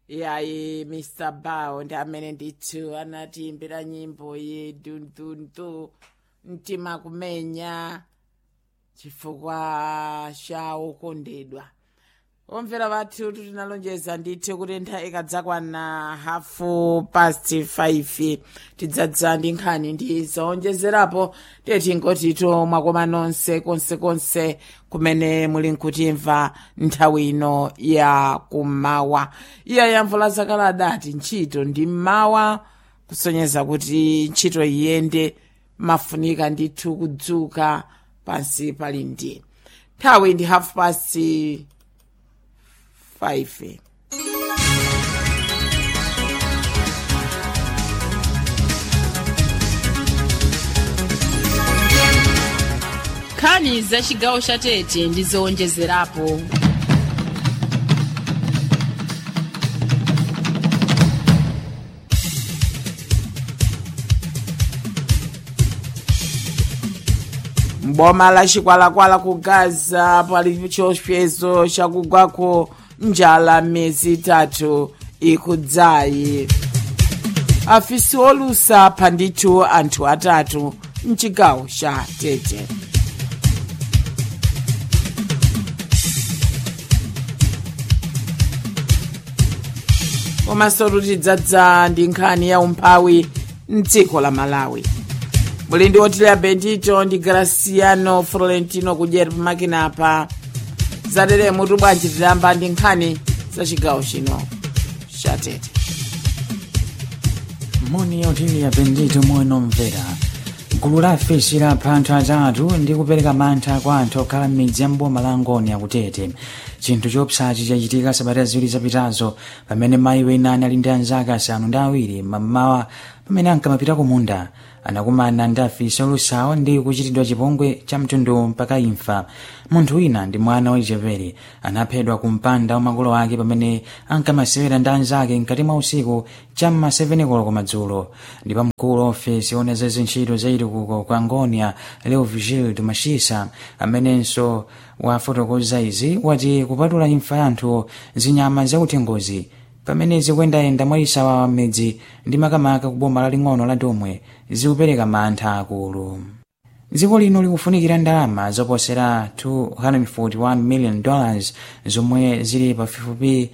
yayi mr bow ndi amene ndithu anatiimbira nyimbo yedu ndundu mtima kumenya chifukwa cha okondedwa omvera vathu tinalonjeza ndithu kuti nthawi ikadzakwana hafu past 5 tidzadza ndi nkhani ndi zowonjezerapo tiye tingotito mwakoma nonse konsekonse kumene muli nkutimva nthawi ino ya kummawa iya yamvula zakale adati ntchito ndi mmawa kusonyeza kuti ntchito iyende mafunika ndithu kudzuka pansi pali ndi nthawi ndi half past 5 nkhani za chigawo cha tete ndi zowonjezerapo mboma la chikwalakwala ku gaza pali chiopsezo chakugwako njala miyezi itatu ikudzayi afisi olusa apha ndithu anthu atatu mchigawo cha tete komanso tidzadza ndi nkhani ya umphawi mdziko la malawi muli ndi otileya bendito ndi graciano florentino kudyera pamakinapa zatere mutu bwanji tidayamba ndi nkhani za chigawo chino cha tete moni yautiliya bendito moyo mvera gulu la afisi lapha anthu atatu ndi kupereka mantha kwa anthu okhala m'midzi ya mboma la ngoni akutete chinthu chopsachi chachitika sabata ziwiri zapitazo pamene mayi wina anali ndi anzake asanu ndi awiri mammawa pamene ankamapita ku munda anakumana ndi afisi olusawa ndi kuchitidwa chipongwe cha mtundu mpaka imfa munthu wina ndi mwana wachipevere anaphedwa ku mpanda wa makolo ake pamene ankamasewera ndi anzake mkati mwa usiku cham'ma 7 koloko madzulo ndipo mkulu wa ofesi ona za zintchito za chitukuko kwa ngonia leo vigildo mashisa amenenso wafotokoza izi wati kupatula imfa ya anthu zinyama zakuthengozi pamene zikuyendayenda mwayisawawa m'midzi ndi makamaka ku boma laling'ono la domwe zikupereka mantha akulu dziko lino likufunikira ndalama zoposera 241 million dollars zomwe zili pafupifupi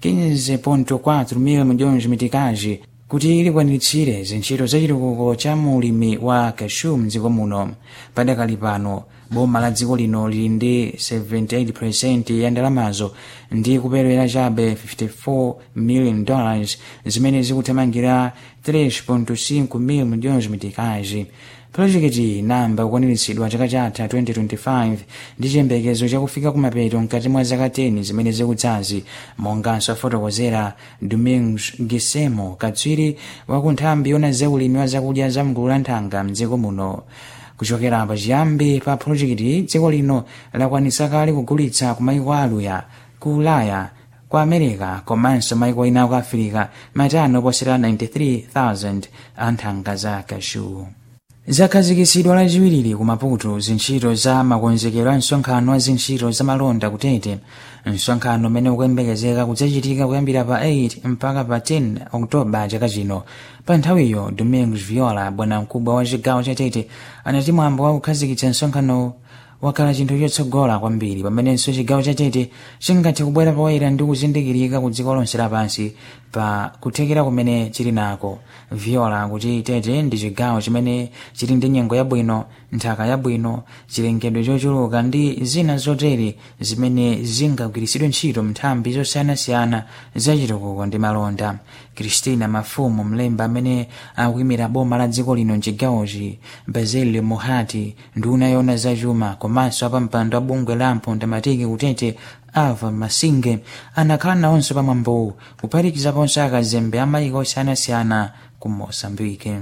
15.4 mil milhões mitikazi kuti likwaniritsire zintchito za chitukuko cha mulimi wa cashew mdziko muno padakali pano boma la dziko lino lili ndi 78% ya ndalamazo ndi kuperewera chabe 54 million dollars zimene zikuthamangira 3.5 mil milhões mitikazi projekiti inamba kukwaniritsidwa chaka chatha 2025 ndi chiyembekezo chakufika kumapeto mkati mwa zaka 10 zimene zikudzazi monganso afotokozera domingos gisemo katswiri wa ku nthambi yona zaulimi wa zakudya za mgulu la nthanga mdziko muno kuchokera pachiyambi pa projekiti dziko lino lakwanitsa kale kugulitsa ku maiko aluya ku ulaya ku america komanso maiko ena ku afirika matani oposera 93000 a nthanga za kashu zakhazikitsidwa lachiwiri ku maputo zintchito za makonzekero a msonkhano wa zintchito za malonda kutete msonkhano umene ukuyembekezeka kudzachitika kuyambira pa 8 mpaka pa 10 oktoba chaka chino pa nthawiyo domingos viola bwanamkubwa wa chigawo cha tete anati mwambo wa kukhazikitsa msonkhano wakhala chinthu chotsogola kwambiri pamenenso chigawo cha tete chingathe kubwera poyera ndi kuzindikirika ku dziko lonse lapansi pa kuthekera kumene chili nako viola kuti tete ndi chigawo chimene chili ndi nyengo yabwino nthaka yabwino chilengedwe chochuluka ndi zina zotere zimene zingagwiritsidwe ntchito nthambi zosiyanasiyana za chitukuko ndi malonda kristina mafumu mlemba amene akuyimira boma la dziko lino mchigawochi basilio mohati nduna yona zachuma komanso apampando wa bungwe la mpondamatiki kutete ava masinge anakhala nawonso pamwambowu kuphatikizaponso akazembe amayiko osiyanasiyana ku mosambike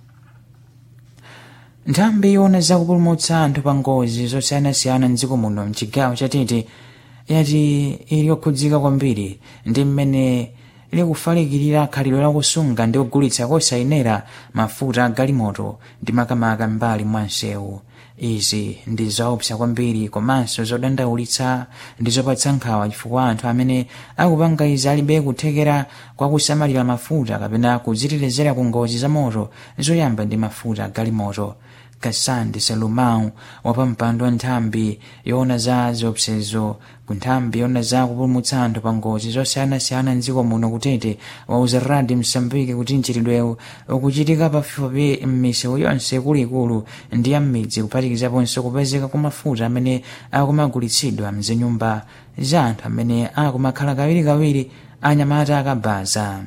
nthambi yona zakupulumutsa anthu pa ngozi zosiyanasiyana mdziko muno mchigawo cha tete yati ili yokhudzika kwambiri ndi mmene likufalikirira khalidwe lakusunga ndi kugulitsa kosayenera mafuta a galimoto ndi makamaka mbali mwa msewu izi ndi zoopsa kwambiri komanso zodandaulitsa ndi zopatsa nkhawa chifukwa anthu amene akupanga izi alibe kuthekera kwa kusamalira mafuta kapena kudzitetezera ku ngozi za moto zoyamba ndi mafuta galimoto kasandi salumau wapampando wa nthambi yoona za ziopsezo ku nthambi yoona za kupulumutsa anthu pa ngozi zosiyanasiyana mdziko muno kutete wauza radi msambiki kuti mchitidwewu ukuchitika pafupifupi m'misewu yonse ikuluikulu ndi ya m'midzi kuphatikizaponso kupezeka kwa mafuta amene akumagulitsidwa mzinyumba za anthu amene akumakhala kawirikawiri anyamata akabaza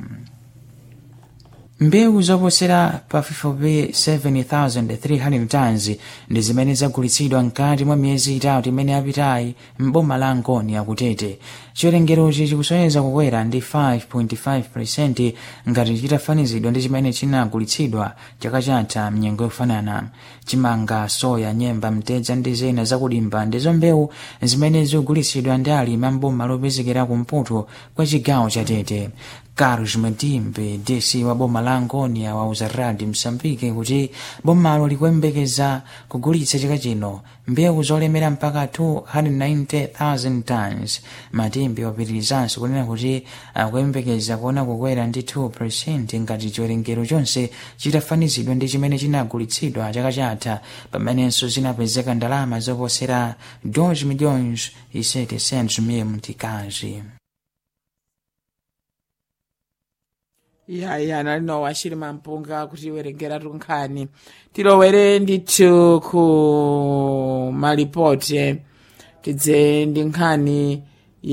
mbewu zoposera pafupifupi 7,300 tons ndi zimene zagulitsidwa mkati mwa miyezi itatu imene yapitayi m'boma la nkoni akutete chiwerengerochi chikusonyeza kukwera ndi 5.5 ngati chitafanizidwa ndi chimene chinagulitsidwa chaka chatha mnyengo yofanana chimanga soya nyemba mtedza ndi zina zakudimba ndizo mbewu zimene zikugulitsidwa ndi alimi amboma lopezekera kumpoto kwa chigawo cha tete carlos madimbe dc wa boma la angonia wauza radi msambike kuti bomalo likuyembekeza kugulitsa chaka chino mbewu zolemera mpaka 290,000 tons madimbe wapitirizanso kunena kuti akuyembekeza kuona kukwera ndi 2 ngati chiwerengero chonse chitafanizidwa ndi chimene chinagulitsidwa chaka chatha pamenenso zinapezeka ndalama zoposera 2 milhões e 700 mil mtikazi yaya nalino wachiri mampunga kuti werengera tunkhani tilowere ndithu ku malipoti tidze ndi nkhani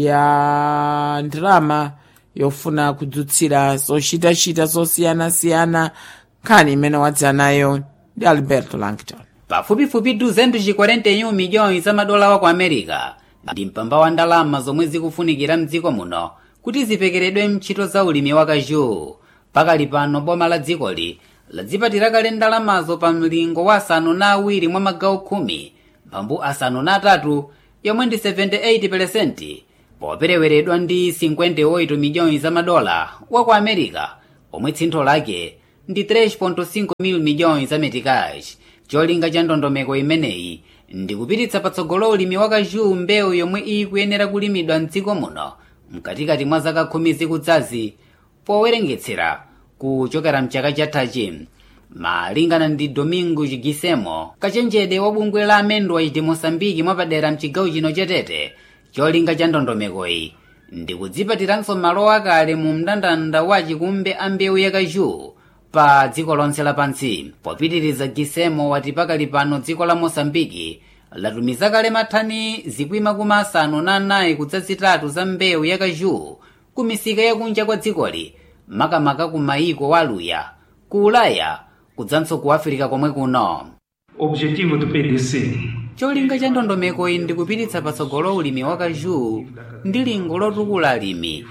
ya ndalama yofuna kudzutsira zochitachita zosiyanasiyana nkhani imene wadza nayo ndi alberto langton pafupifupi 241 miliyoni za madola wa ku america ndi mpamba wa ndalama zomwe zikufunikira mdziko muno kuti zipekeredwe mntchito za ulimi wa kazhu pakali pano boma la dzikoli ladzipatira kale ndalamazo pa mlingo wa asanu na awiri mwa magawo khumi mphambu asanu na atatu yomwe ndi 78% popereweredwa ndi 58 miliyoni za madola wa ku america omwe tsintho lake ndi 3.5 mil miliyoni za metikash cholinga cha ndondomeko imeneyi ndi kupititsa patsogolo ulimi wa kazhu mbewu yomwe ikuyenera kulimidwa mdziko muno mkatikati mwa zaka khumi zikudzazi powerengetsera kuchokera mchaka chathachi malingana ndi domingo chigisemo kachenjede wa bungwe la amendwa iti mosambiki mwapadera mchigawo chino chatete cholinga cha ndondomekoyi ndi kudzipatiranso malo akale mu mndandanda wa chikumbe a mbewu ya kazhu pa dziko lonse lapansi popitiriza gisemo wati pakali pano dziko la mosambiki latumiza kale mathani zikwi makumi asanu na anayi kudzazitatu za mbewu ya kazhu ku misika yakunja kwa dzikoli makamaka ku mayiko wa aluya ku ulaya kudzanso ku afirika komwe kuno Objetivo do PDC cholinga cha ndondomeko iyi ndi kupititsa patsogolo ulimi wa kazhu ndi lingo lotukula alimi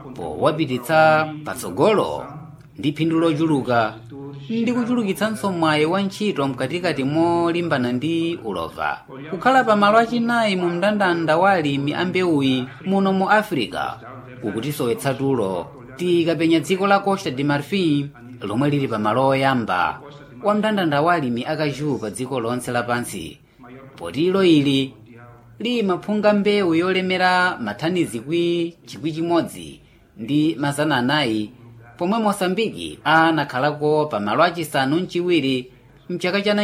powapititsa patsogolo ndi phindu lochuluka ndi kuchulukitsanso mwayi wa ntchito mkatikati molimbana ndi ulova kukhala pa malo achinayi mu mndandanda wa alimi a mbewuyi muno mu africa kukutisowetsa tulo tikapenya dziko la costa de marfil lomwe lili pa malo oyamba wa mndandanda wa alimi akazhu pa dziko lonse lapansi poti ilo ili limaphunga mbewu yolemera mathani zikwi chikwi chimodzi ndi mazana anayi pomwe mosambiki anakhalako pa malo achisanu mchiwiri mchaka cha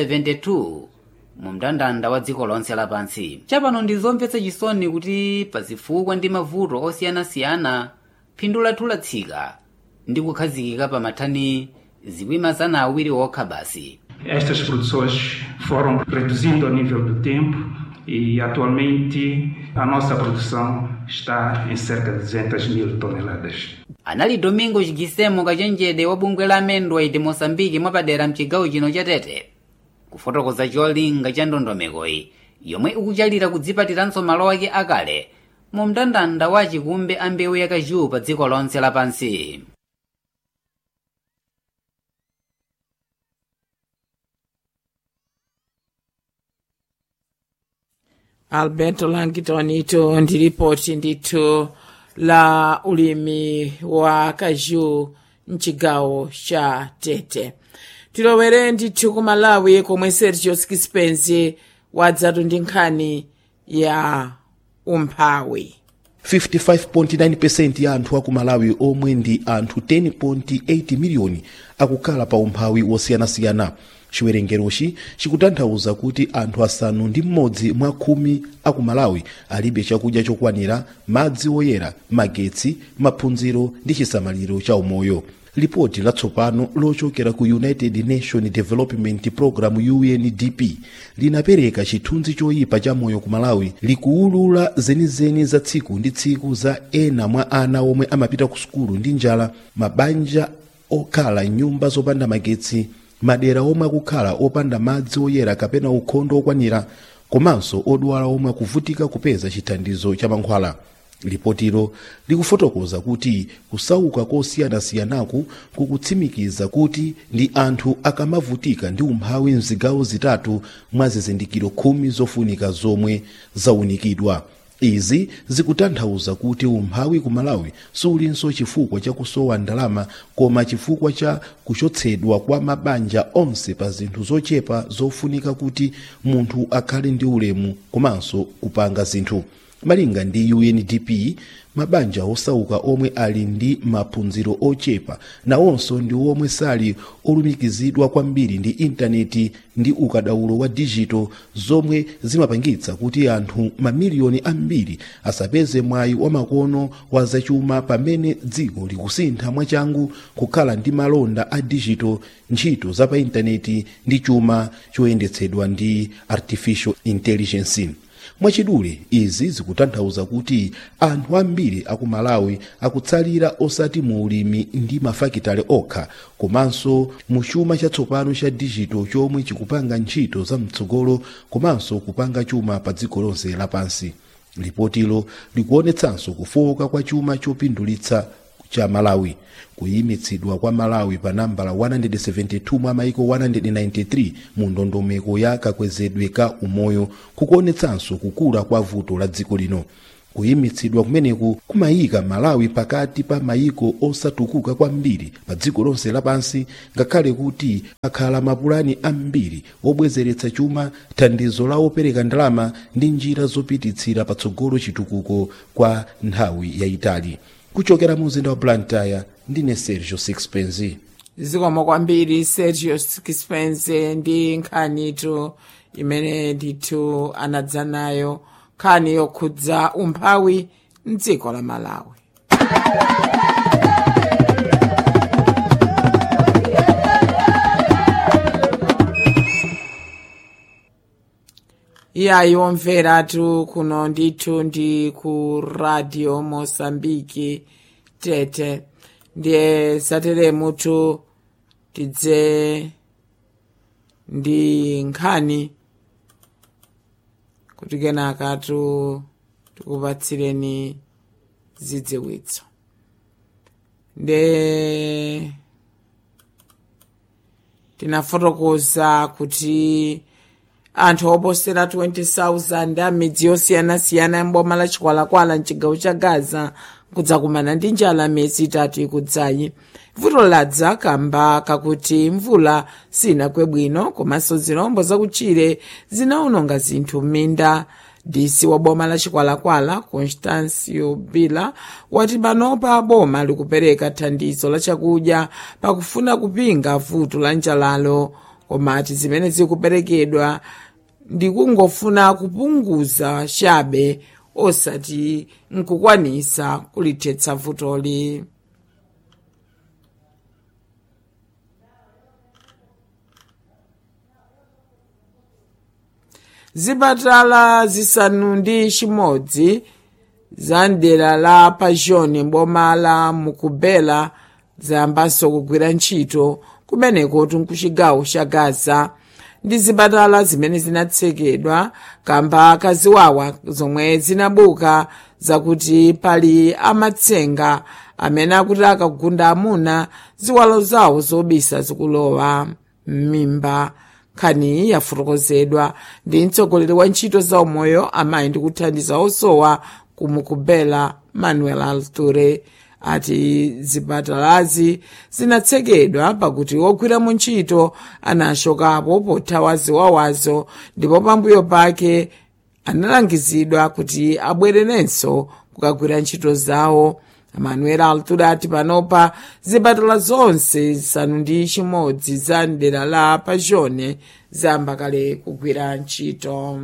1972 mu mndandanda wa dziko lonse lapansi chapano ndi zomvetsa chisoni kuti pazifukwa ndi mavuto osiyanasiyana phindu lathu latsika ndi kukhazikika pa mathani zikwi mazana awiri okha basi Estas produções foram reduzindo ao nível do tempo e atualmente a nossa produção está em cerca de 200 mil toneladas. anali domingo chigisemo kachenjede wa bungwe la amendwa iti mosambiki mwapadera mchigawo chino chatete kufotokoza cholinga cha ndondomekoyi yomwe ikuchalira kudzipatiranso malo ake akale mu mndandanda wa chikumbe a mbewu ya kazhu pa dziko lonse lapansi alberto langton ito ndi ripoti ndithu la ulimi wa kazhu mchigawo cha tete tilowere ndithu ku malawi komwe sergio skispens wadzatu ndi nkhani ya umphawi 55.9% ya anthu aku malawi omwe ndi anthu 10.8 miliyoni akukhala pa umphawi wosiyanasiyana chiwerengerochi chikutanthauza kuti anthu asanu ndi mmodzi mwa khumi aku malawi alibe chakudya chokwanira madzi oyera magetsi maphunziro ndi chisamaliro cha umoyo lipoti latsopano lochokera ku united nation development program undp linapereka chithunzi choyipa cha moyo ku malawi likuwulula zenizeni za tsiku ndi tsiku za ena mwa ana omwe amapita ku sukulu ndi njala mabanja okhala nyumba zopanda magetsi madera omwe akukhala opanda madzi oyera kapena ukhondo okwanira komanso odwala omwe akuvutika kupeza chithandizo cha mankhwala lipotilo likufotokoza kuti kusauka kosiyanasiyanaku kukutsimikiza kuti ndi anthu akamavutika ndi umphawi mzigawo zitatu mwa zizindikiro khumi zofunika zomwe zawunikidwa izi zikutanthauza kuti umphawi ku malawi sulinso chifukwa cha kusowa ndalama koma chifukwa cha kuchotsedwa kwa mabanja onse pa zinthu zochepa zofunika kuti munthu akhale ndi ulemu komanso kupanga zinthu malinga ndi undp mabanja osauka omwe ali ndi maphunziro ochepa nawonso ndi omwe sali olumikizidwa kwambiri ndi intaneti ndi ukadaulo wa dijito zomwe zimapangitsa kuti anthu mamiliyoni ambiri asapeze mwayi wamakono wa zachuma pamene dziko likusintha mwachangu kukhala ndi malonda a dijito ntchito za pa intaneti ndi chuma choyendetsedwa ndi artificial intelligence mwachidule izi zikutanthauza kuti anthu ambiri aku malawi akutsalira osati mu ulimi ndi mafakitale okha komanso mu chuma chatsopano cha dijito chomwe chikupanga ntchito za mtsogolo komanso kupanga chuma pa dziko lonse lapansi lipotilo likuonetsanso kufowoka kwa chuma chopindulitsa cha malawi kuyimitsidwa kwa malawi pa nambala 172 mwa maiko 193 mu ndondomeko ya kakwezedwe ka umoyo kukuonetsanso kukula kwa vuto la dziko lino kuyimitsidwa kumeneku kumayika malawi pakati pa mayiko osatukuka kwambiri pa dziko lonse lapansi ngakhale kuti akhala mapulani ambiri obwezeretsa chuma thandizo la opereka ndalama ndi njira zopititsira patsogolo chitukuko kwa nthawi yayitali kuchokera mu mzinda wa blantyre ndine sergio sixpence zikomo kwambiri sergio sixpence ndi nkhanitu imene ndithu anadza nayo nkhani yokhudza umphawi mdziko la malawi iyayi omveratu kuno ndithu ndi ku radio mosambiki tete ndiye zateremutu tidze ndi nkhani kuti kenakatu tikupatsireni zidziwitso nde tinafotokoza kuti anthu oposera 20,000 a midzi yosiyanasiyana mboma la chikwalakwala mchigawo cha gaza kudzakumana ndi njala miyezi itatu ikudzayi vuto ladza kamba kakuti mvula sinagwe bwino komanso zirombo zakutchire zinawononga zinthu m'minda disi wa boma la chikwalakwala constancio bila wati panopa boma likupereka thandizo la chakudya pakufuna kupinga vuto la njalalo komati zimene zikuperekedwa ndikungofuna kupunguza chabe osati nkukwanisa kulithetsa vutoli zipatala zisanu ndi chimodzi za mdera la pajoni mboma la mukubela zayambanso kugwira ntchito kumeneko tunkuchigawo cha gaza ndi zipatala zimene zinatsekedwa kamba kaziwawa zomwe zinabuka zakuti pali amatsenga amene akuti akagunda amuna ziwalo zawo zobisa zikulowa m'mimba nkhani yafotokozedwa ndi mtsogoleri wa ntchito za umoyo amayi ndi kuthandiza osowa kumukubela manuel alture ati zipatalazi zinatsekedwa pakuti ogwiramo ntchito anachokapo pothawa ziwawazo ndipo pambuyo pake analangizidwa kuti abwererenso kukagwira ntchito zawo manuel altura ati panopa zipatala zonse zisanu ndi chimodzi za mdera la pajone zayamba kale kugwira ntchito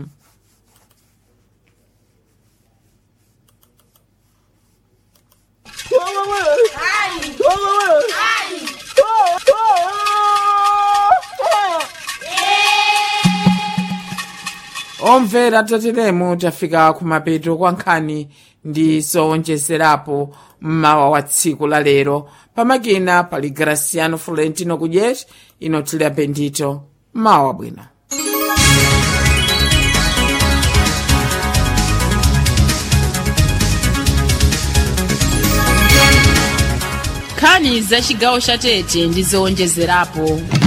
omvera tateremu tafika kumapeto kwa nkhani ndi zowonjezerapo mmawa wa tsiku la lero pamakina pali graciano florentino kudyet inotilira bendito mawa bwino nkhani za chigawo cha tete ndi zowonjezerapo